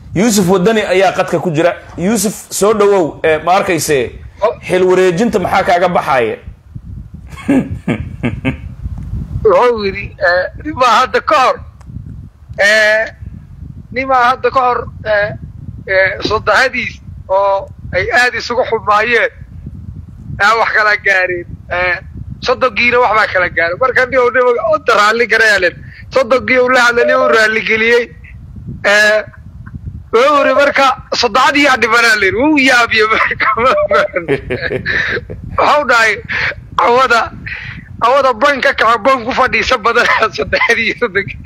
yuusuf wadani ayaa qadka ku jira yuusuf soo dhawow ee ma arkayse xil wareejinta maxaa kaaga baxaaya wuxuu yidhi nimaa hadda ka hor nimaa hadda ka hor soddahadiis oo ay aad isugu xumaayeen aa wax kala gaareen soddonkiina wax baa kala gaaray marka ni u nima oda raalli garayalen soddonkii uu la hadlani u raalligeliyey wuxuu yidhi marka soddexadii yaa dhimanaa layidhi wuu yaabiye marka waxau dhahay cawada awada ban ka kaca ban ku fadhiisa badana saddexdii soddonkii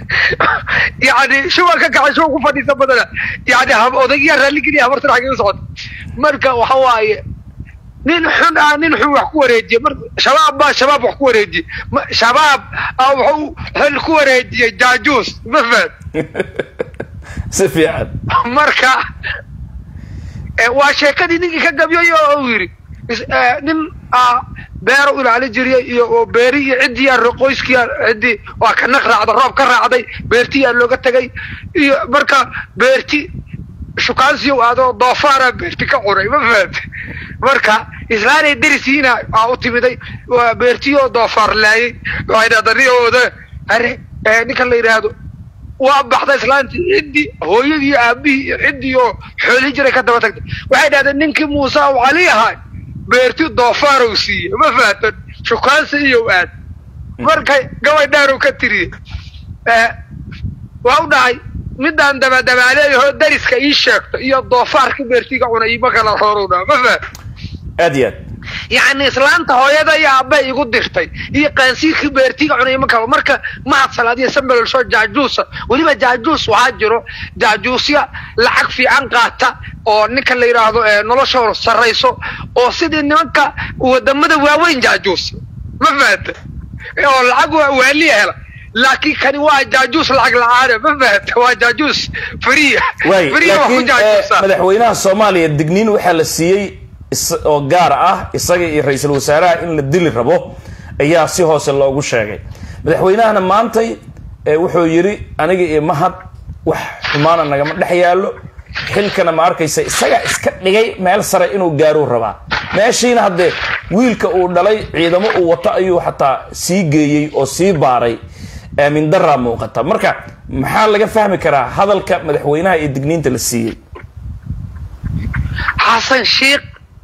yani shuban ka kaca shuban ku fadhiisa badana yani odaygiyaa raalligeliya habartan xagee u socota marka waxa waaye nin xun ah nin xun wax ku wareejiye mar shabaab baa shabaab wax ku wareejiye shabaab ah wuxuu xil ku wareejiyey jaajuus ma fahad si fiican marka waa sheekadii ninkii ka gabyay oo uu yidhi nin beero ilaali jiriya iyo beeri iyo ciddii qoyskii ciddii waa ka naq raacda roob ka raacday beertii aa looga tegay iyo marka beerti shukaansiyow aadoo doofaara beerti ka cunay ma fahamte marka islaanay derisiina aa u timiday waa beertiyoo doofaar laayay waxay dhadaniooda are ninka la yidhaahdo waa baxda islaantii ciddii hooyadii aabihii iyo ciddii oo xooli jiray ka daba tagtay waxay dhahdeen ninkii muuse u cali ahay beerti doofaarw siiye ma fahamtan shukaansi iyow aad markay gabay dheerow ka tiriye waa u dhahay midaan dabadabaaleeyaho dariska ii sheegto iyo doofaarka beertiga cunay ima kala roorow dhaha ma faham aad iyo aad yacni islaanta hooyada iyo aabba igu dirtay iyo qaansiirkii beertiga cunay ima kala marka mahad salaadiya sambalolsho jaajuusa weliba jaajuus waxaa jiro jaajuusya lacag fiican qaata oo ninka la yidhaahdo noloshooda sarrayso oo sidii nimanka wadamada waaweyn jaajuus ma fahanta oo lacag waaliya hela laakiin kani waa jaajuus lacag la-aane ma fahanta waa jaajuus fariya waay fariya waa ku laakiin jaajuusa madaxweynaha soomaaliya digniin waxaa la siiyey is- oo gaar ah isaga iyo ra-iisul wasaaraha in la dili rabo ayaa si hoose loogu sheegay madaxweynahana maantay ee wuxuu yidhi aniga iyo mahad wax xumaana nagama dhex yaallo xilkana ma arkaysa isaga iska dhigay meel sare inuu gaaruu rabaa meeshiina haddee wiilka uu dhalay ciidamo uu wato ayuu xataa sii geeyey oo sii baaray aamin daraa muuqata marka maxaa laga fahmi karaa hadalka madaxweynaha iyo digniinta la siiyey xasan sheikh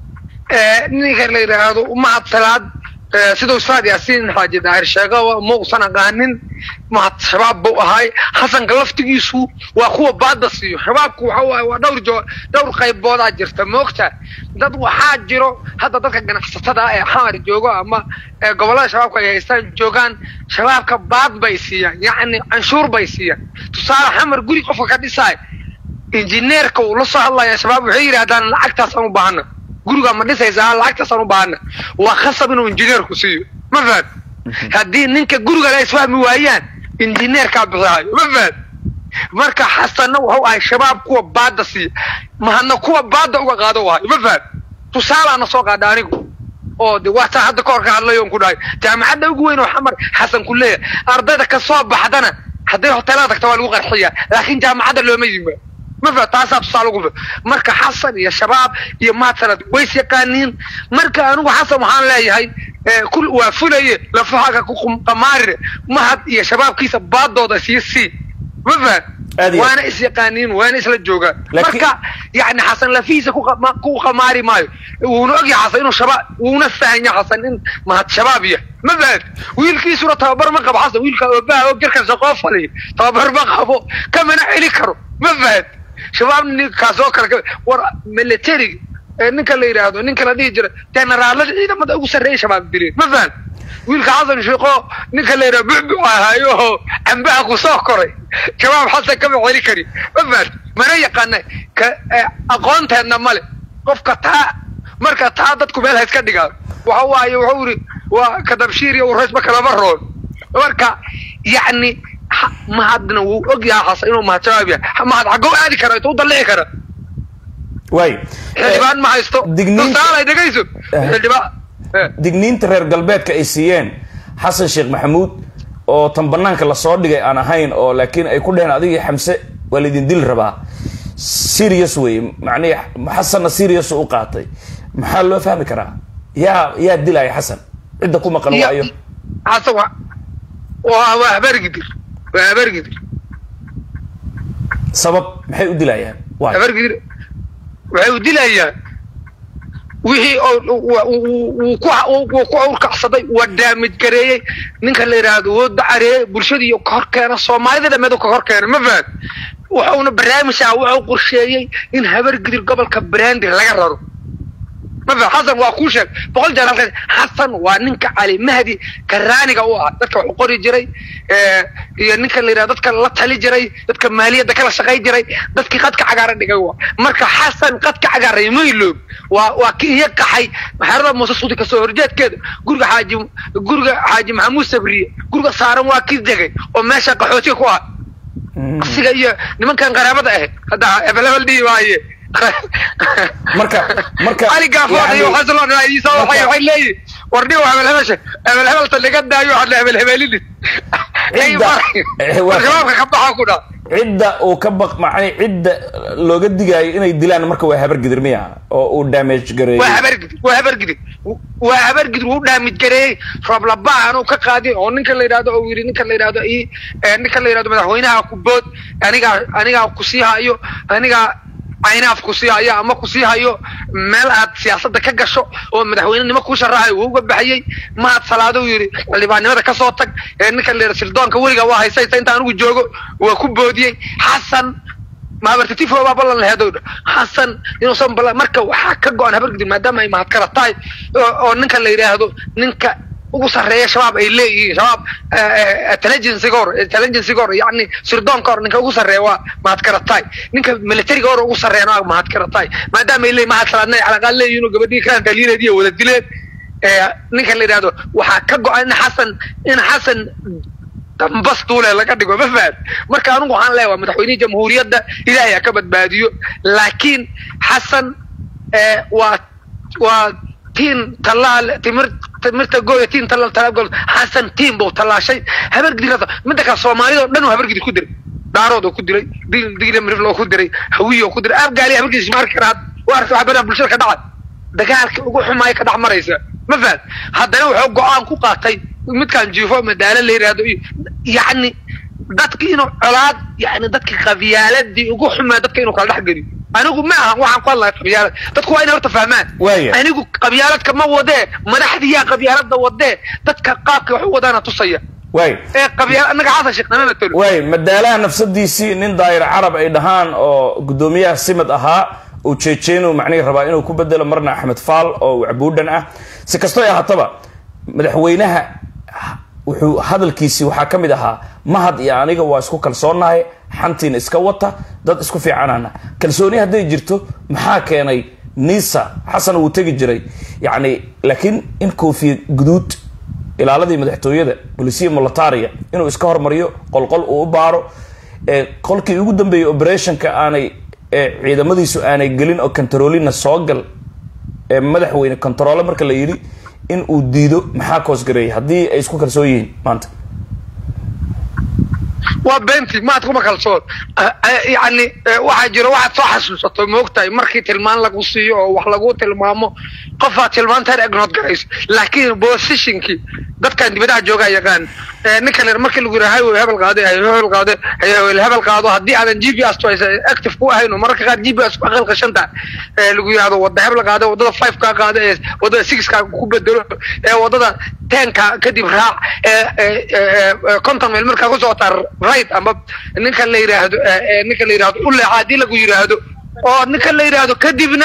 ninka la yidhaahdo mahad salaad siduu saad yaasiin xaaji daahir sheega ma usan aqaanin mahad shabaab buu ahay xasanka laftigiisu waa kuwa baada siiyo shabaabku waxa waaye waa dhowr jo dhowr qayboodaa jirta moogta dad waxaa jiro hadda dadka ganacsatada ah ee xamar joogo ama ee gobollada shabaabka ay haystaan joogaan shabaabka baad bay siiyaan yacni canshuur bay siiyaan tusaale xamar guri qofka ka dhisaay injineerka uu la soo hadlaya shabaab waxay yidhahdaan lacagtaasaan u baahana gurigaa ma dhisaysaa lacagtaasaan u baahana waa khasab inuu injineerku siiyo ma fahad haddii ninka guriga la isfahmi waayaan injineerkaa bixihaayo ma fahad marka xasanna wuxuu ahay shabaab kuwa baada siiya mahadna kuwa baada uga qaado wahay ma fahad tusaalaana soo qaadha anigu oo de waa taa hadda kahor ka hadlayoon ku dhahay jaamacadda ugu weyn oo xamar xasan ku leeyahay ardayda ka soo baxdana hadday hoteelada tagta waa lagu qarxiyaa laakiin jaamacadda looma yimaado ma fa taasaa tusaale ugu fi marka xasan iyo shabaab iyo mahadsanad ways yaqaaniin marka anigu xasan waxaan leeyahay kul waa fulaye lafahaga ku qamaarire mahad iyo shabaabkiisa baadooda sii sii ma fahan Aad iyo aad. waana is yaqaaniin waana isla joogaan Laakiin- marka yani xasan lafihiisa ku qama- ku qamaari maayo wuuna ogyahay xasan inuu shabaab wuuna fahanya xasan in mahad shabaab yahay ma fahad wiilkiisuna tababar ma qabo xasan wiilka oobaha oo garkan shaqoo faliya tababar ma qabo kamana celi karo ma fahad shabaab ninkaas oo kale ka- war militariga ee ninka la yidhaahdo ninka la dhihi jira generaalada ciidamada ugu sarreeya shabaab dileen ma fahad wiilka xasan shiiqo ninka la yidhaha bucbuc ahaayo oo cambaha ku soo koray shabaab xasan kama celi kari ma fahad mana yaqaana ka eh, aqoonteedna male qofka taa marka taa dadku meel ha iska dhigaan waxa waaye wuxuu yidhi waa kadabshiir iyo uraysba kalama roon marka yacni ha- mahadna wuu og yahay xasan inuu mahad shabaab yahay mahad xaggoo aadi kara intuu dallici kara waay xildhibaan ma haysto digniinta- tusaale dhegayso Eh. xildhibaan eh. digniinta reer galbeedka ay siiyeen xasan sheekh maxamuud oo tan banaanka lasoo dhigay aan ahayn oo laakiin ay ku dheheen adigii xamse waa laydin dili rabaa serious wey macnihi xasanna serious u qaatay maxaa loo fahmi karaa yaa yaa dilaya xasan cidda ku maqan waayo xasan waa waa waa habargidir waa habargidir sabab maxay u dilayaan waayo habargidir waxay u dilayaan wixii wuu ku awrkacsaday waa daamid gareeyey ninka la yidhaahdo wuu dacareeyey bulshadii ka hor keena soomaalida dhameed ka hor keena ma fahad wuxuuna barnaamij ah wuxuu qorsheeyey in habargidir gobolka brandi laga raro ma fahad xasan waa kuu sheeg boqol jeer halkaas xasan waa ninka cali mahdi karaaniga u ah dadka wax qori jiray iyo ninka la yidhahdo dadka la tali jiray dadka maaliyadda kala shaqay jiray dadkii qadka cagaaran dhigay waa marka xasan qadka cagaaray mayloog waa waa ki iyo qaxay maxaarada muuse suudi kasoo horjeedkeeda guriga xaaji guriga xaaji maxamuud sabriye guriga saaran waa kii degay oo meesha qaxootiga ku ah asiga iyo nimankan qaraabada ahayd hadda hebel hebel dhihi waaye marka marka ali gaafood iyo xasan loo raadiisa waxay waxay leeyihin war dhigo hebel hebesha hebel hebelta laga daayo waxaad le hebel hebelidis shabaabka ka baxa ku dhaa cidda uu ka baq macni cidda looga digaayo inay dilaan marka waa habargidir miya oo uu damage gareeyey waa habargidir waa habargidir waa habargidir wuu daamid gareeyey roob labaan uu ka qaadin oo ninka la yidhahdo oo yidhi ninka la yidhahdo i ninka la yidhahdo madaxweynaha ku bood anigaa anigaa kusii hayo anigaa caynaaf kusii hayo ama kusii hayo meel aad siyaasadda ka gasho oo madaxweynenimo kuu sharaxayo wuu uga baxayey mahad salaado yidhi xildhibaannimada kasoo tag ee ninka la yidhahdo sildoonka weliga waa haysaysa inta anigu joogo waa ku boodiyey xasan maabartitifo baa ballan laheedow xasan inuusan ballan marka waxaa ka go-an habargidin maadaama ay mahad kala tahay oo ninka la yidhaahdo ninka ugu sarreeya shabaab ay leeyihiin shabaab intelligencega hor intelligencega hor yacni sirdoonka hor ninka ugu sarreeya waa mahad karatay ninka militariga hor ugu sarreeyana waa mahad karatay maadaama ay leeyihin mahad salaadna ay calaqaad leeyihiin oo gabadhii kaan dhaliileed iyo wada dileen ninka la yidhahdo waxaa ka go-an in xasan in xasan dambas duule laga dhigo ma fahad marka anigu waxaan leeyahay waa madaxweynihii jamhuuriyadda ilaahay ha ka badbaadiyo laakiin xasan waa waa tiin tallaal timir timirta gooya tiin tallaal talaal gol xasan tiin buu tallaashay habargidir midda kale soomaalida oo dhan uu habargidir ku diray daarood oo ku diray dil digla mirif loo ku diray hawiye oo ku diray afgaali habargidir isma arki karaad waa arka waxa baraha bulshada ka dhacay dagaalka ugu xumaaya ka dhex maraysa ma fahad haddana wuxuu go-aan ku qaatay midkaan jiifo madaalo la yidhaahdo iyo yacni dadki inuu colaad yani dadki qabyaaladii ugu xumaa dadka inuu kala dhex geliyo anigu ma aha waxaan ku hadlahay qabyaalad dadku waa inay horta fahmaan Waaya. anigu qabyaaladka ma wadee madaxdiyaa qabyaalada wadee dadka qaabka wax u wadaana tusaya waay ee qabyaal anaga xasan sheekh nama matalo waay madaalaha nafsadiisii nin daayir carab ay dhahaan oo guddoomiyaha simid ahaa uu jeejeenu macnihii rabaa inuu ku bedelo marna axmed faal oo wacbuudhan ah si kastoo ay ahaataba madaxweynaha wuxuu hadalkiisii waxaa ka mid ahaa mahad iyo aniga waa isku kalsoonahay xantiina iska wata dad isku fiicanana kalsooni hadday jirto maxaa keenay nisa xasan wuu tegi jiray yacni laakiin in koofiya guduud ilaaladii madaxtooyada bolisiya molataria inuu iska hormariyo qolqol uu u baaro ee qolkii ugu dambeeyey operationka aanay ee ciidamadiisu aanay gelin oo controlina soo gal ee madaxweyne controle marka la yidhi in uu diido maxaa koosgareeyay haddii ay isku kalsoon yihiin maanta waa beenti maad kuma kalsoon yani waxaa jiro waxaad soo xasuusato moogtahay markii tilmaan lagu siiyo oo wax lagu tilmaamo qofaad tilmaantaan egnood garayso laakiin positionkii dadkan dibadaha joogaa yaqaan ninka le markii lagu yidhaha highway hebel qaade hebel qaade hebel qaado haddii aadan g p s to active ku ahayn oo mararka qaar g p s ku aqal qashanta lagu yidhahdo wada hebel qaade wadada five kaa qaade ee wadada six kaa ku bedelo ee wadada ten ka kadib raac ee conton meel markaa ku socotaa right ama ninka la yidhaahdo ninka la yidhahdo uleeca haddii lagu yidhaahdo oo ninka la yidhaahdo kadibna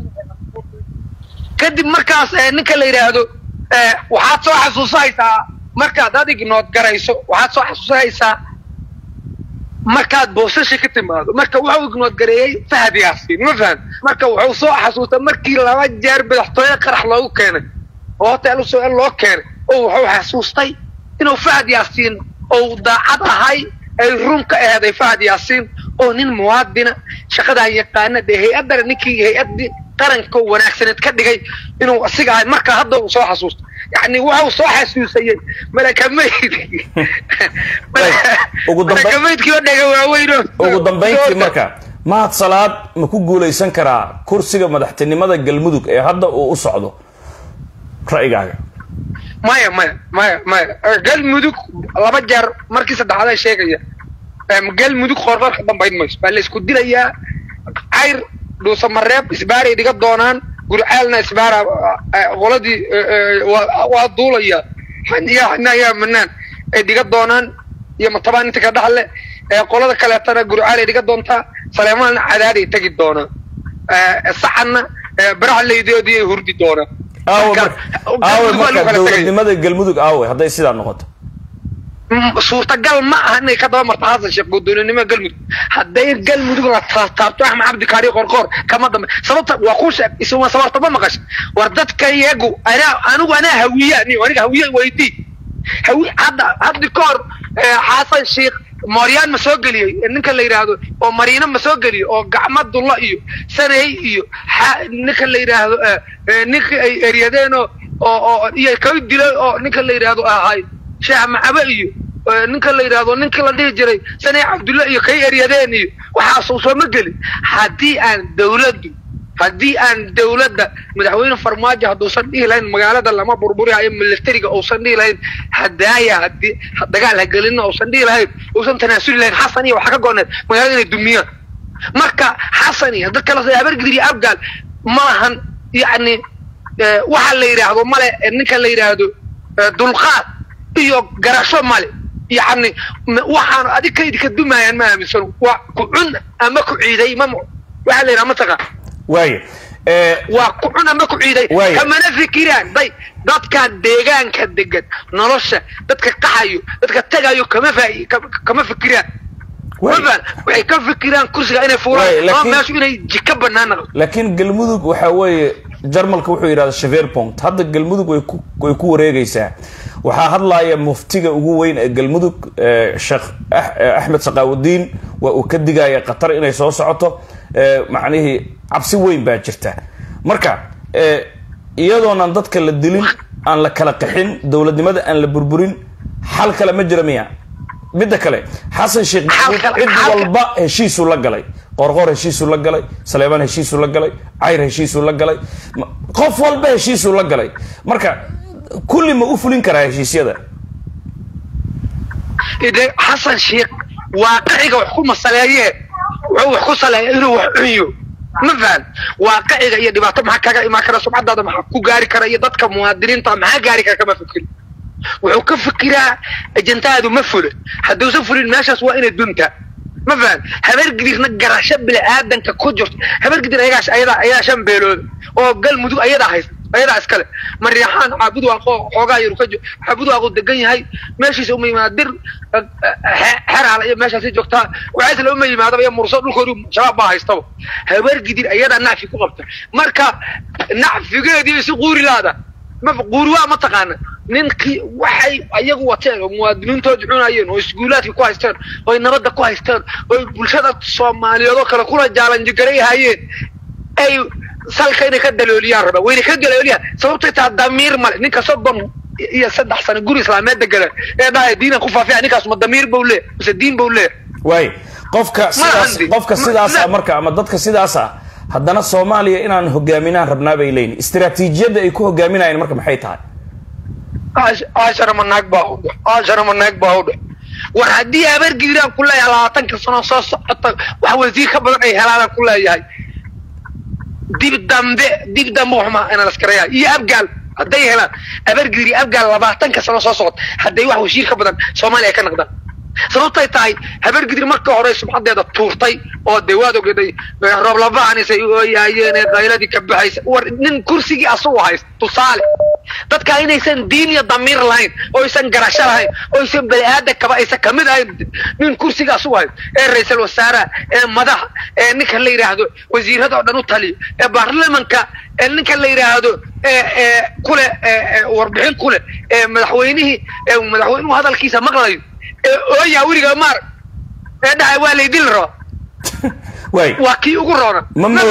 kadib markaas ninka la yidhaahdo waxaad soo xasuusanaysaa markaad adig nood garayso waxaad soo xasuusanaysaa markaad boosashi ka timaado marka wuxuu ignood gareeyey fahad yaasiin ma faham marka wuxuu soo xasuustay markii laba jeer madaxtooye qarax loogu keenay oo hotel usoo loo keenay oo wuxuu xasuustay inuu fahad yaasiin ou daacad ahay ay run ka aheeday fahad yaasiin oo nin muwaadina shaqadan yaqaana dee hay-addana ninkii hay-addii qaranka wanaagsaneed ka dhigay inuu asiga ahay marka hadda uu soo xasuusto yani wuxuu soo xasuusayey malakamayd ugu dambe- malakamaydkii oo dhega waaweyn oo ugu dambayntii marka mahad salaad ma ku guulaysan karaa kursiga madaxtinimada galmudug ee hadda uu u socdo ra'yigaaga maya maya maya maya galmudug laba jeer markii saddexaad ay sheegaya galmudug qoorqoor ka dambayn mayso baa la isku dilayaa cayr dhuusamareeb isbaaray dhiga doonaan gurcaalna isbaara qoladii waa duulaya yaa manaan ay dhiga doonaan iyo matabaan inta ka dhaxle qolada kaleetana gurcaalay dhiga doontaa saleemaanna cadaaday tegi doonaa sacanna baraxleydoodii ay hurdi doonaa aawe marka dowladnimada galmudug aawe hadday sidaa noqoto suurtagal ma aha inay ka daba marto xasan sheekh gudoonimada galmudug hadday galmudug la taabto axmed cabdi kaari qorqoor kama dambe sababta waa ku sheeg isuma sabarta ma maqash war dadka iyagu anaa anigu anaa hawiya ni aniga hawiya weydii hawi hadda haddi ka hor xasan sheekh mooryaan ma soo geliyey ninka la yidhaahdo oo mariino ma soo geliyey oo gacma dulla iyo sanay iyo ninka la yidhaahdo ninka ay eryadeen oo oo iyo kay dilay oo ninka la yidhaahdo ahay sheekh macabe iyo ninka la yidhaahdo ninka la dhihi jiray sanay cabdulla iyo kay eryadeen iyo waxaasuu sooma gelin haddii aan dawladdu haddii aan dawladda madaxweyne farmaajo hadduusan dhihi lahayn magaalada lama burburihayo militariga uusan dhihi lahayn hadaaya hadii dagaal hagelina uusan dhihi lahayn uusan tanaasuli lahayn xasan iyo waxa ka gooneed magaalada inay dumiyaan marka xasan iyo dad kale habargidir iyo abgaal ma lahan yacni waxa la yidhaahdo male ninka la yidhaahdo dulqaad iyo garasho male yacni waxaan adig kayd ka dumaayaan ma aaminsano waa ku cun ama ku ciiday ma waxaa la yidhaha mataqaan waaya waa ku cun ama ku ciiday kamana fikiraan day dadka deegaanka degan nolosha dadka qaxayo dadka tagayo kama fa kama fikiraan mafan waxay ka fikiraan kursiga inay fuulaan ama meeshu inay jika banaan naqdo laakiin galmudug waxa weeye jarmalka wuxuu yidhahda shaveerpont hadda galmudug way ku way ku wareegaysaa waxaa hadlaaya muftiga ugu weyn ee galmudug sheekh axmed saqaawudiin waa uu ka digaya qatar inay soo socoto macnihii cabsi weyn baa jirta marka iyadoonan dadka la dilin aan la kala qaxin dowladnimada aan la burburin xal kale ma jira miya midda kale xasan sheekh maxamuud cid walba heshiisuu la galay qorqor heshiisuu la galay saleemaan heshiisuu la galay cayr heshiisuu la galay qof walba heshiisuu la galay marka kulli ma u fulin karaa heshiisyada xasan sheekh waaqiciga wax ku masaleeye wuxuu wax ku saleeya inuu wax cunyo ma fahan waaqiciga iyo dhibaato maxaa kaga imaan kara subcadaada maxaa ku gaari kara iyo dadka muwaadiniinta maxaa gaari kara kama fikir wuxuu ka fikiraa ajantaadu ma fula hadduusan fulin meeshaas waa inay duntaa ma fahan habargidirna garasho bini-aadanka ku jirto habargidir ayagaas ayadaa ayaa shan beelooda oo galmudug ayadaa haysta ayadaa iskale mariixaan caabud waaqo xoogaa yar ka caabud waaqo degan yahay meeshiisa uma yimaada dir xeraala iyo meeshaasi joogtaa waxaasla uma yimaadaba iyo murso dhulkoodu shabaab baa haystaba habargidir ayadaa nacfi ku qabta marka nacfigeedii si quuri laada ma quuri waa ma taqaana ninkii waxay ayagu wateen oo muwaadiniintooda cunayeen oo iskuulaadkii ku haysteen oo nabadda ku haysteen oo bulshada soomaaliyeed oo kale kula jaalanjigaray hayeen ay salka inay ka dalooliyaan raba wayna ka dalooliyaan sababtay taa damiir male ninka soddon iyo saddex sano guri islaameed degana ee dhahay diinan ku faafiya ninkaas ma damiir bau leeya mise diin bau leeya waay qofka sidaas qofka sidaasa marka ama dadka sidaas ah haddana soomaaliya inaan hogaaminaan rabnaa bay leeyihin istiraatiijiyadda ay ku hogaaminayeen marka maxay tahay ashara manaag baa udhe ashara manaag baa udhe war haddii habargidiraan ku leeyahay labaatanka sano soo socota wax wasiir ka badan ay helaadaan ku leeyahay dib dambe dib dambe waxma inaan askareeya iyo abgaal hadday helaan habargidir iyo abgaal labaatanka sano soo socota hadday wax wasiir ka badan soomaaliya ay ka naqdaan sababtay tahay habargidir marka hore sumcadeeda tuurtay oo dee waad ogeday rooblabaanisay ooyaayeen ee qayladii ka baxaysa war nin kursigii asagu haysta tusaale dadka inaysan diin iyo damiir lahayn oo aysan garasho lahayn oo aysan bani-aadan kaba aysan kamid ahayn nin kursiga asugu haysto ee ra-iisal wasaaraha ee madaxa ee ninka la yidhaahdo wasiirada oo dhan u taliyo ee baarlamanka ee ninka la yidhaahdo ee kule warbixin kule ee madaxweynihii ee madaxweynuhu hadalkiisa maqlayo ee ooyaa weliga maar ee dhahay waa laydili rabaa waa kii ugu roona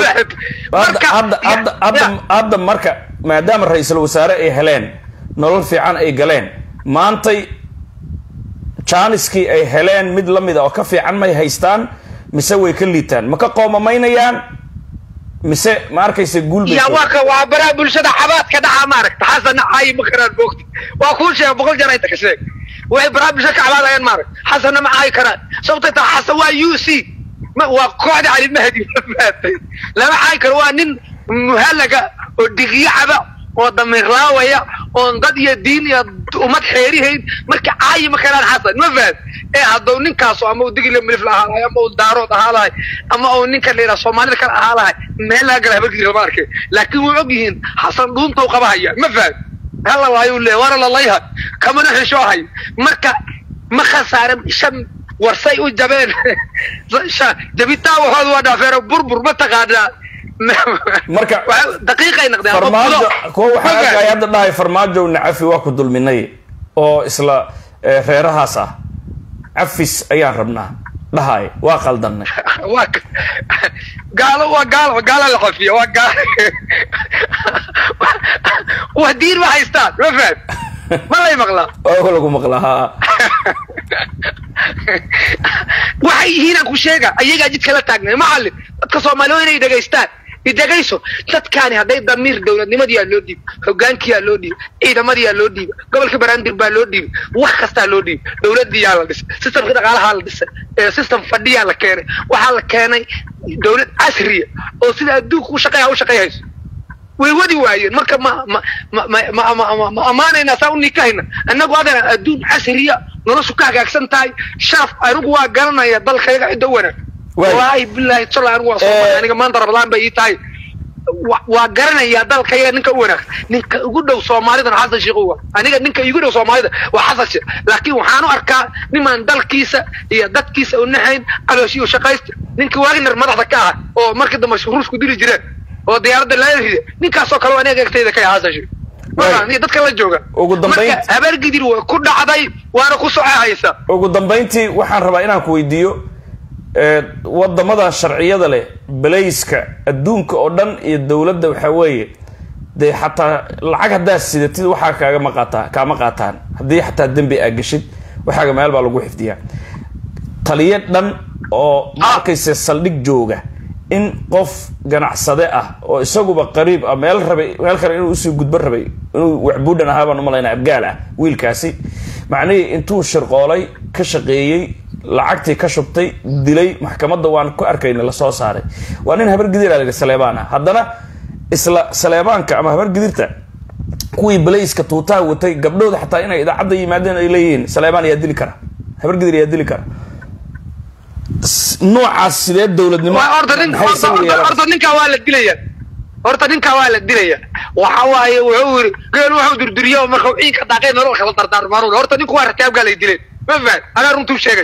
hadda marka maadaama ra-iisul wasaare ay heleen nolol fiican ay galeen maantay jaaniskii ay heleen mid la mida oo ka fiican may haystaan mise way ka liitaan ma ka qoomamaynayaan mise ma arkaysa guul bay ya soo- waa ka waa baraha bulshada xabaadka dhaca maaragta xasana caayi ma karaan moogta waa kuu sheega boqol jeer inta ka sheeg waxay baraha bulshada ka cabaadayaan maaragta xasana ma caayi karaan sababtay tahay xasan waa u c ma waa kooxda cali mahdi ma fahatay lama caayi karo waa nin muhalaga oo digyo caba oo damiir laawaya oon dad iyo diin iyo ummad xeerihayn marka caayi ma karaan xasan ma fahad ee hadduu ninkaasu ama uu digile milif la ahaa lahay ama uu daarood ahaa lahay ama uu ninka la yidhaha soomaalida kale ahaa lahay meel laga gala habarkiisa lama arkay laakiin way og yihiin xasan dhuunta u qabahaya ma fahad hala laayuu leeya waana lalayha kamana xishoohay marka ma khasaare shan warsay u jabeen Sha- jabitaan waxooda waa dhaafeero burbur ma taqaanaa Marka- Waxa- daqiiqay noqdeen ama farmaajo budo. kuwa waxaa Ma fahad? arkaya hadda dhahay farmaajo nacafi waa ku dulminay oo isla eh, reerahaas ah cafis ayaan rabnaa dhahay waa qaldanay waa ka- gaalo waa gaalo gaalo la xafiya waa gaalo waa diin ma haystaan ma fahad ma lay maqlaa oo lagu maqlaa haa waxay yihiin aan ku sheega ayagaa jidka la taagnay macallin dadka soomaali waa inay dhegaystaan idhegayso dadkaani hadday damiir dowladnimadiyaa loo dhiibo hogaankiyaa loo dhiibo ciidamadiyaa loo dhiibo gobolka baraandir baa loo dhiibay wax kastaa loo dhiibay dowladiyaa la dhisay systemka dhaqaalahaa la dhisay ee system fadhiyaa la keenay waxaa la keenay dowlad casriya oo sida adduunka u shaqeeya u shaqeeyhayso way wadi waayeen marka ma ma ma ma ma ma ma ma amaanayna saa u nikahayna annagu adana adduun casriya noloshu ka hagaagsan tahay sharaf anigu waa garanaya dalkayga cidda u wanaag Waay. wallaahi billahi tala anigu waa soomaali Eh. aniga maanta rabadaan bay ii tahay Wa- waa garanaya dalkayga ninka u wanaag ninka ugu dhow soomaalidana xasan sheekh uwa aniga ninka igu dhow soomaalida waa xasan sheekh laakiin waxaan u arkaa nimaan dalkiisa iyo dadkiisa u nahayn calooshii u shaqaysta ninka wagner madaxda ka aha oo markii dambe ruusku dili jireen oo diyaaradda laga ride ninkaasoo kale waa aniga egtayda ka yahay xasan sheekh Waay. Marka, iyo dadka la jooga Ugu dambayn- marka habargidir way ku dhacday waana ku socehaysa ugu dambayntii waxaan rabaa inaan ku weydiiyo eh, wadamadan sharciyada leh belayska adduunka oo dhan iyo dowladda waxaa weeye dee xataa lacag haddaad sidatid waxaa kaagama qaataa kaama qaataan haddii xataa dembi aa geshid waxaaga meel baa lagu xifdiyaa taliyo dhan oo ma Ah. arkaysa saldhig jooga in qof ganacsade ah oo isaguba qariib ah meel rabay meel kale inuu usii gudbo rabay inuu waxbuudhan ahaa baan umalaynaa abgaal ah wiilkaasi macnihii intuu shirqoolay ka shaqeeyey lacagtii ka shubtay dilay maxkamadda waan ku arkayna lasoo saaray waa nin habargidir aa saleebaan ah haddana isla saleebaanka ama habargidirta kuwii balayska tuutaha watay gabdhooda xataa inay idaacadda yimaadeen ay leeyihiin saleebaan ayaa dili kara habargidir ayaa dili kara S- noocaas sidee dowladnimo Waa horta nin maxay horta isagu horta yeelan? horta ninkaa waa la dilaya horta ninkaa waa la dilaya waxa waaye wuxuu yiri geel wuxuu durduriyo markuu ciinka daaqay nolol kala dardaarmaanuu horta ninku waa rakaabgaa lay dileen ma fahad anaa runtuu sheegay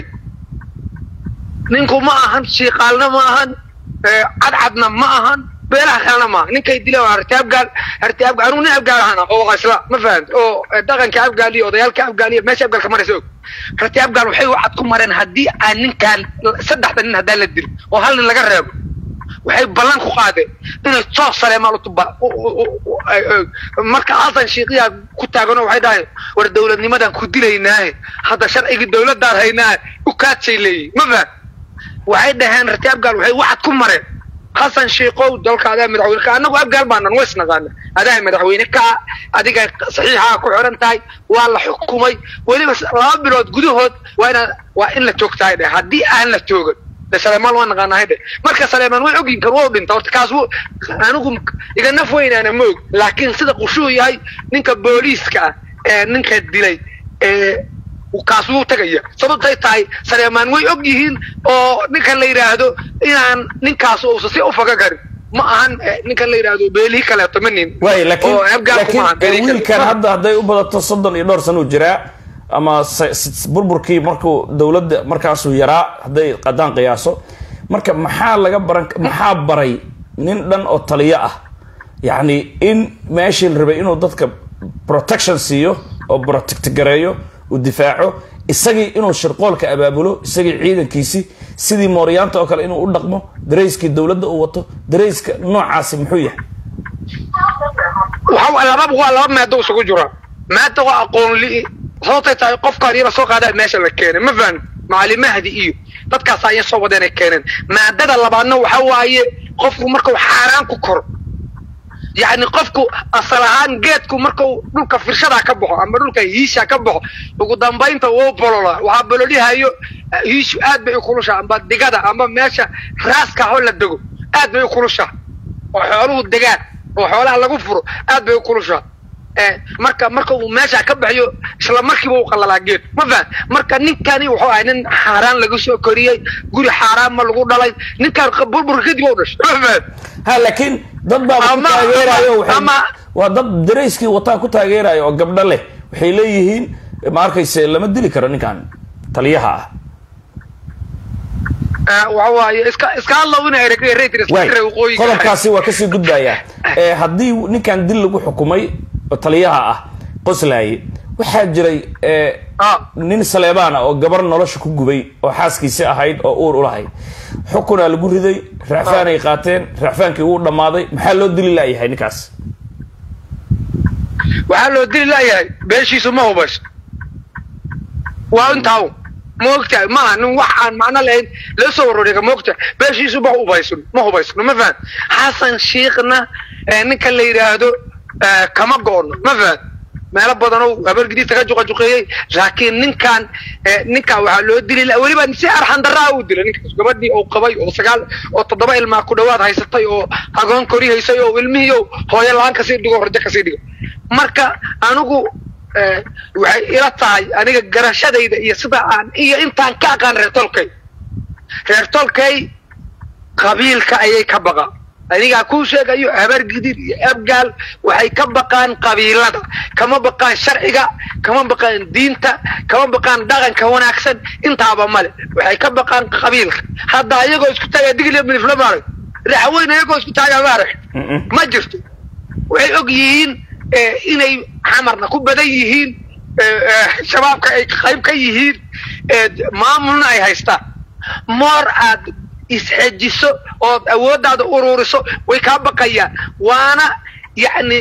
ninku ma ahan shiiqaalna ma ahan ee, cadcadna ma ahan beelaha kalena ma aha ninkay dileen waa rakaabgaal rakaabgaal anuu nin abgaal ahana oo isla ma fahad oo ee, dhaqanka abgaal iyo odayaalka abgaal iyo meesha abgaalka maraysa og rakaabgaal waxay wacad ku mareen haddii aan ninkaan saddexda nin haddaan la dilin oo hal nin laga reebo waxay ballan ku qaadeen inay toos saleemaal u tuba u- u- u- u- ay- ay- marka xasan shiiqiyaa ku taaganoo waxay dhahay war dowladnimadan ku dilaynaahe hadda sharcigii dowladaan haynaahe u kaadsay leeyihin ma faham waxay dhaheen rati abgaal waxay wacad ku mareen xasan shiikow dalka adaa madaxweyne ka annagu abgaal baanan ways naqaana adaa madaxweyne ka adiga saxiixaa ku xiran tahay waa la xukumay weliba s- laba bilood gudahood waa inaa waa in la joogtahay dheh haddii aan la joogan de saleemaan waa naqaanahay dheh marka saleemaan way ogyin kan waa u dhinta horta kaas wuu- anigu iga naf weynaana ma og laakiin sida qushuu yahay ninka booliiska ah ee ninka dilay ee kaas wuu tagaya sababtay tahay saleemaan way og yihiin oo ninkan la yidhaahdo inaan ninkaas uusa si ufaga karin ma ahan eh, ninkan la yidhaahdo beelihi kaleeto ma nin waay laakiin oo abgaalku laakiin maaha beelihi kaleeto. wiilkan hadda hadday u badato soddon iyo dhowr sana uu jiraa ama se- s- burburkii markuu dowladda markaasuu yaraa hadday qadaan qiyaaso marka maxaa laga baran maxaa baray nin dhan oo taliyo ah yacni in meeshii la rabay inuu dadka protection siiyo oo protect gareeyo uu difaaco isagii inuu shirqoolka abaabulo isagii ciidankiisi sidii mooryaanta oo kale inuu u dhaqmo darayskii dowladda uu wato darayska noocaasi muxuu yahay waxa laba waa laba maado isugu jira maada waa aqoon li sababtay tahay qofkaan yara soo qaadaa meesha la keenay ma fahan macali mahdi iyo dadkaas ayay soo wadeenay keeneen maadada labaadna waxa waaye qofku markuu xaaraan ku koro yacni qofku asal ahaan geedku markuu dhulka firshadaa ka baxo ama dhulka hiisha ka baxo ugu dambaynta wuu bololaa waxaa bololihayo hiishu aad bay u kulushaa amba digada amba meesha raaska ho la dego aad bay u kulushaa oo xooluhu degaan oo xoolaha lagu furo aad bay u kulushaa marka marka uu meesha ka baxyo isla markiiba uu qalalaa geed ma fahan marka ninkani wuxuu ahay nin xaaraan laga soo koriyey guri xaaraan ma lagu dhalay ninkaan burbur kadib u dhashay ma fahan ha laakiin dad baa ku Ama- taageerayo ama- waxay- ama- waa dad darayskii wataa ku taageerayo oo gabdho leh waxay leeyihiin ma arkayse lama dili karo ninkan taliyaha ah waxa waaye iska iska hadlow ina eregreytir iska waay xire waqooyiga qodobkaasi waa kasii gudbaya ee haddii ninkan dil lagu xukumay oo taliyaha ah qoslaaye waxaa jiray ee, Ah. nin saleebaan ah oo gabar nolosha ku gubay oo xaaskiisi ahayd oo uur ulahayd xukunaa lagu riday racfaanay qaateen racfaankii wuu dhammaaday maxaa loo dili laayahay ninkaas waxaa loo dili layahay beeshiisu ma hubayso waa intaa un ma ogtahay maaha nin wax aan macno lahayn loo soo warwareega ma ogtahay beeshiisu ma hubaysun ma hubaysno ma fahan xasan shiikhna ee ninka la yidhaahdo ee, kama go'no ma fahan meelo badan oo habargidiisa ka juqajuqeeyey laakiin ninkan ee, ninkan waxaa loo dili la- weliba si arxan daraa uu dilay ninkaas gabadhii oo qabay oo sagaal oo toddoba ilmaa ku dhawaad haysatay oo agoon kori haysay oo ilmihii oo hooyo la-aan kasii dhigo rajo kasii dhigo marka anigu eh, waxay ila tahay aniga garashadayda iyo sida aan iyo intaan ka aqaan reer tolkay reer tolkay qabiilka ayay ka baqaan anigaa kuu sheegayo habar gidid iyo abgaal waxay ka baqaan qabiilada kama baqaan sharciga kama baqaan diinta kama baqaan dhaqanka wanaagsan intaaba male waxay ka baqaan qabiilka hadda ayagoo isku taaga digli milifla maarag raxweyn ayagoo isku taaga maarag Mm-mm. ma jirto waxay og yihiin eh, inay xamarna ku badan yihiin eh, eh, shabaabka ay qayb ka yihiin eh, maamulna ay haystaan moor aad isxejiso ood awooddaada ururiso way kaa baqayaan waana yacni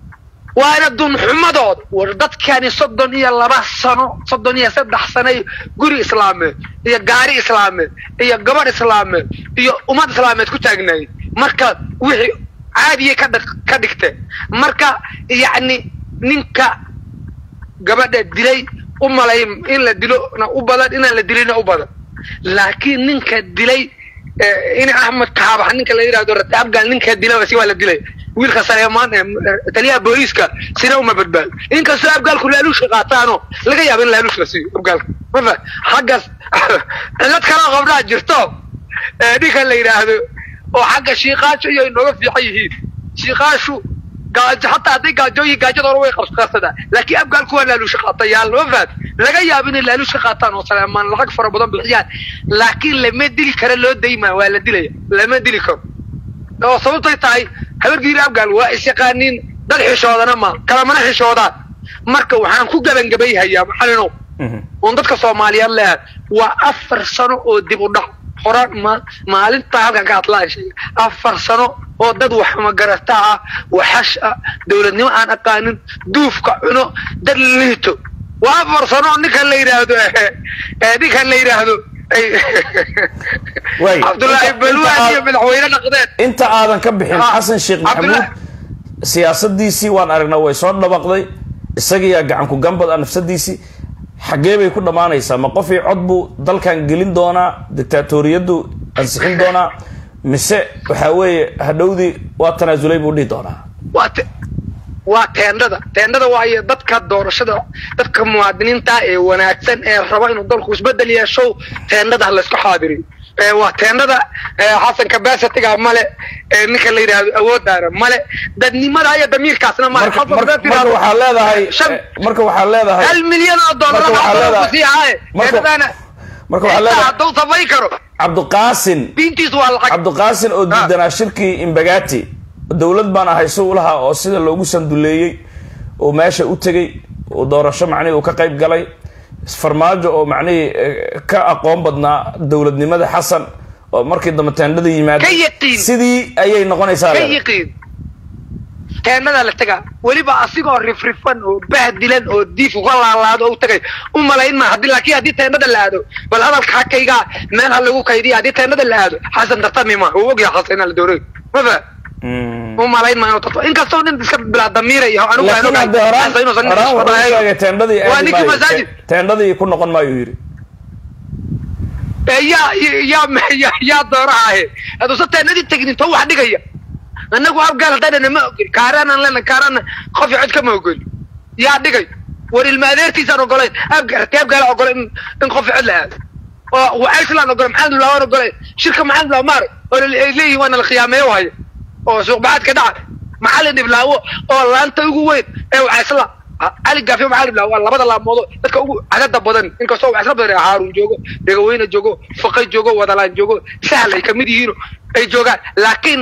waana dunxumadooda war dadkani soddon iyo laba sano soddon iyo saddex sano iyo guri islaameed iyo gaari islaameed iyo gabadh islaameed iyo ummad islaameed ku taagnaayeen marka wixii caadiyay ka dhig- ka dhigteen marka yacni ninka gabadha dilay u malay in la dilona u badan inaan la dilina u badan laakiin ninka dilay eh, in axmed kaabax ninka la yidhahdo rati afgal ninka dilay si waa la dilay wiilka saleemaan ee eh, taliyaha booliiska sina uma badbaado inkastoo afgaalku laaluushka qaataano laga yaabo in laaluush la siiyo afgaalka mafa xaggaas cillad kaloo qabnaa jirto eh, ninka la yidhaahdo oo xagga shiiqaashu iyo inooga fiican yihiin shiiqaashu gaajo hataa hadday gaajooyin gaajada hore way qabsadaan laakiin afgaalku waa laaluusha qaatayaal ma fahad laga yaabo inay laaluusha qaataan oo saleemaan lacag fara badan bixiyaan laakiin lama dili karo loo daymaa waa la dilaya lama dili karo oo sababtay tahay habargiiri afgaal waa isyaqaaniin dad xishoodana ma kalamana xishoodaan marka waxaan ku gebangabayhayaa maxalinow Mhm. oon dadka soomaaliyeed leeyahay waa afar sano oo dib u dhac hora ma maalintaa halkan ka hadlaan sheega afar sano oo dad wax magarata ah waxash ah dowladnimo aan aqaanin duufka cuno dad liito waa afar sano oo ninkan la yidhaahdo eh, ninkan la yidhaahdo ay- Waay. cabdullaahi Inta- balwaan inta iyo aad- madaxweyne naqdeen inta aadan ka bixin Ah, xasan sheekh maxamuud Cabdullah- siyaasadiisii waan aragnaa way soo dhabaqday isagiyaa gacan ku gambad ah nafsadiisii xaggee bay ku dhammaanaysaa ma qofii cod buu dalkan gelin doonaa dictaatoriyaddu ansixin doonaa mise waxaa weeye hadhowdii waa tanaasulay buu dhihi doonaa waa te- waa teendhada teendhada waayo dadka doorashada dadka muwaadiniinta ee wanaagsan ee raba inuu dalku isbedel yeesho teendhada ha laysku xaadiriyo ee waa teendhada ee xasan kabasatiga male ee ninka la yidhaahdo awooddaana male dadnimada iyo damiirkaasna male marka Qofka marka- haddaad marka tiraahdo, waxaa leedahay shan eh, marka waxaa leedahay hal milyan oo dollar marka waxaa waxaa leedahay- ku sii haaye marka- teendhadaana marka waxaa intaa leedahay hadduu samayn karo cabdiqaasin diintiisu waa lacag cabdiqaasin oo diidanaa shirkii imbagati dowlad baan ahay si ulaha oo sida loogu sanduleeyey oo meesha u tegey oo doorasho macnihii uu ka qayb galay farmaajo oo macnihii eh, ka aqoon badnaa dowladnimada xasan oo markii dambe teendhada yimaada Ka yaqiin. sidii ayay noqonaysaa ka leedahay. yiqiin teenadaa la tegaa weliba asigoo rifrifan oo bahdilan oo diif uga laalaado oo u tagay u malayn ma haddii laakiin haddii teenada la aado bal hadalka hakaygaa meel ha lagu kaydiya haddii teenada la aado xasan tartami ma uu ogyahay xasan inaa la dooray ma fa Mm. u malayn ma inuu tarto inkastoo nin iska bilaa damiiraya anigu waan laakiin ogahay hadda horaan xasan inuusan nin horaan wuxuu isfadaayo. sheegay teendhadii waa aadi ninkii maayo. masaajid Te- teendhadii ku noqon maayo yidhi ee yaa yaa yaa yaa dooraha haduusan teenadii tegin intoo wax dhigaya annagu abgaal haddayna ma ogoli kaaraanaan lena kaaraana qof cod kama ogoli yaa dhigay war ilma adeertiisaan ogolayn abgaal ratee abgaala ogolay in in qof cod la aado oo wacayslaan ogolay maxamed bilaa waan ogolay shirka maxamed bilaa maarag oo ay leeyihin waana la khiyaameeyo haya oo suuqbaxaadka dhaca macalin dhiblaawo oo laanta ugu weyn ee wacaysla cali gaafiyo macalin dhiblaawo waa labada laamoodo dadka ugu cadada badan inkastoo wacaysla badan haarun joogo dhegaweyne joogo faqay joogo wadalaan joogo sahl ay kamid yihiin ay joogaan laakiin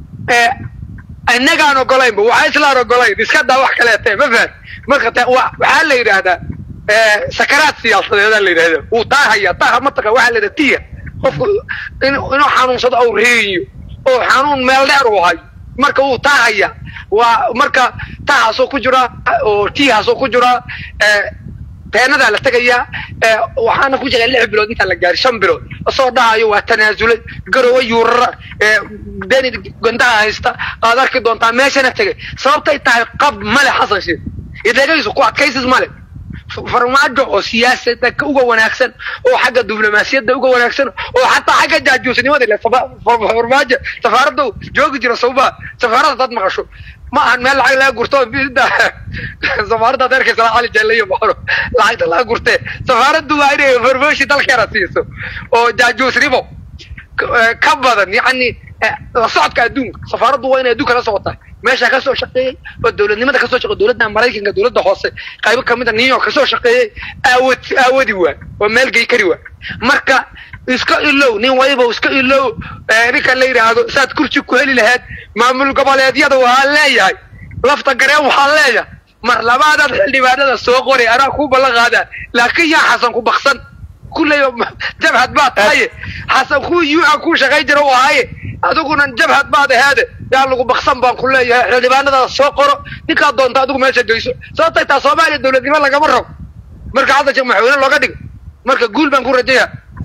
ee inagaan ogolaynba waxaa islaan ogolayn iska daa wax kaleete ma fahan marka ta wa- waxaa la yidhaahdaa ee, sakaraad siyaasadeedaa la yidhahda wuu taahaya taaha mataqan waxaa la yidhahda tiya qofku in- inuu xanuunsado au reeyo oo xanuun meel dheer uu hayo marka wuu taahaya waa marka taahaasoo ku jira oo tiyahaasoo ku jira ee, teenadaa la tegayaa ee, waxaana ku jiray lix bilood intaan la gaari shan bilood asoo dhahayo waa tanaasulay garowe yuurara ee, deni gandaha haysta aad arki doontaa meeshana tegay sababtay tahay qab male xasan sheekh idagaysu ku adkaysis male farmaajo oo siyaasada ka uga wanaagsan oo xagga diblomaasiyadda uga wanaagsan oo xataa xagga jaajuusnimada ile safa- fa- farmaajo safaaradda joogi jira sawbaa safaaradda dad maqasho ma ahan meel lacag laga gurto bida safaaradda ad arkaysa cali jaleyo maxano lacagta laga gurtee safaaraddu waa inay information dalkeena siiso oo jaajuusnimo ka- eh, ka badan yacni eh, la socodka adduunka safaaraddu waa inay adduunka la socotaa meesha kasoo shaqeeyey oo dowladnimada kasoo shaqeey dowladda maraykanka dowladda hoose qaybo kamid a new york kasoo shaqeeyey aawad aawadi waa oo meel gey kari waa marka iska ilow nin waliba iska ilow eh, ninka la yidhaahdo saad kursi ku heli lahayd maamul goboleedyada waxaa leeyahay lafta gareen waxaa leeyahay mar labaadaad xildhibaanada soo qoray anaa ku ballan qaadaa laakiin yaa xasan ku baksan kulley jabhad baad tahaye xasan ku ua ku shaqayn jira u ahaye adiguna jabhad baad aheede yaa lagu baksan baan ku leeyahay xildhibaanadaas soo qoro ninkaad doonta adigu meesha geyso sababtay taa soomaaliya dowladnimo lagama rabo marka hadda sheekh madaxweyne looga dhigo marka guul baan ku rajaya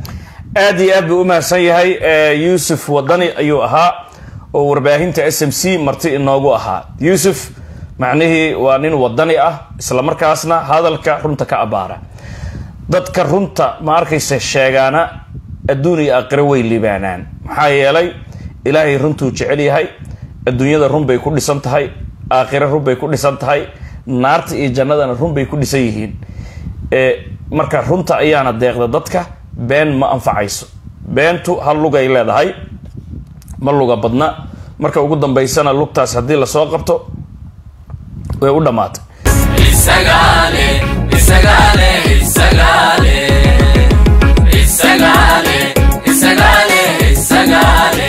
aad iyo aad buu u mahadsan yahay ee, yuusuf wadani ayuu ahaa oo warbaahinta s m c marti inoogu ahaa yuusuf macnihii waa nin wadani ah islamarkaasna hadalka runta ka abaara dadka runta ma arkaysa sheegaana adduun iyo aakhiro way libaanaan maxaa yeelay ilaahay runtuu jecel yahay adduunyada run bay ku dhisan tahay aakhiro run bay ku dhisan tahay naarta iyo jannadana run bay ku dhisan yihiin ee marka runta ayaana deeqda dadka been ma anfacayso beentu hal lugay leedahay ma luga badna marka ugu dambaysana lugtaas haddii lasoo qabto way u dhammaatay Isagale, Isagale, Isagale, Isagale, Isagale, Isagale.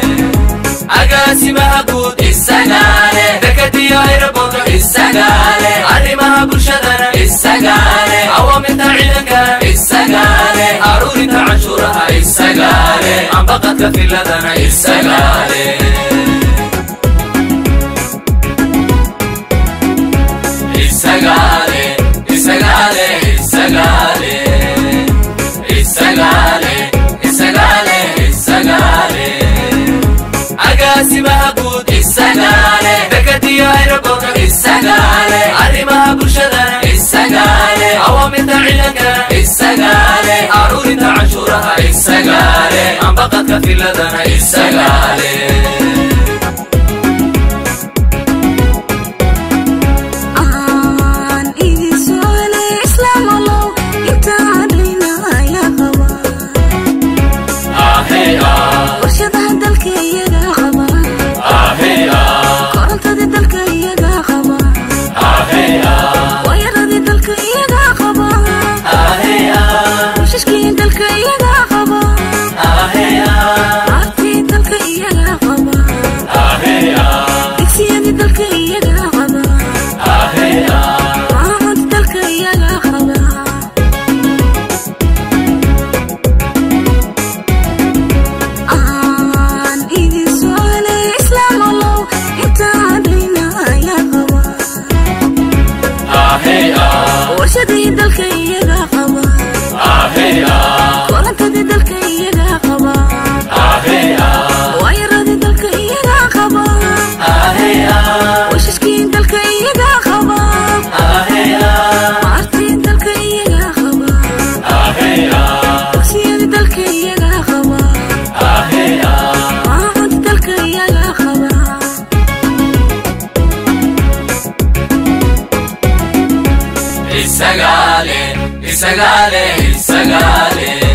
Agaasimaha guud Isagale, dekadiyo aeroboorto Isagale, arrimaha bulshadana Isagale, awaamirta ciidankana Isagale, aruurinta canshuuraha Isagale, ambaqadka filadana Isagale. Isagale, Isagale, Isagale, Isagale, Isagale, Isagale. Agaasimaha guud Isagale, dekadiyo aeroboorto Isagale, arrimaha bulshadana Isagale, awaamirta ciidankana Isagale, aruurinta canshuuraha Isagale, ambaqadka filadana Isagale. aan idin socole islaam allow intaan dhayna ayaa qaba Ahey ah, warshadaha dalka iyaga qaba ahey ah, korontada dalka iyaga qaba ahey ah, waayaradii dalka iyaga qaba ahey ah, bushashkii dalka iyaga qaba ahey ah, aartii dalka iyaga qaba ahey ah, digsiyadii dalka iyaga qaba ahey ah. maamulka dalka iyaga qaba aan idin isagale isagale isagale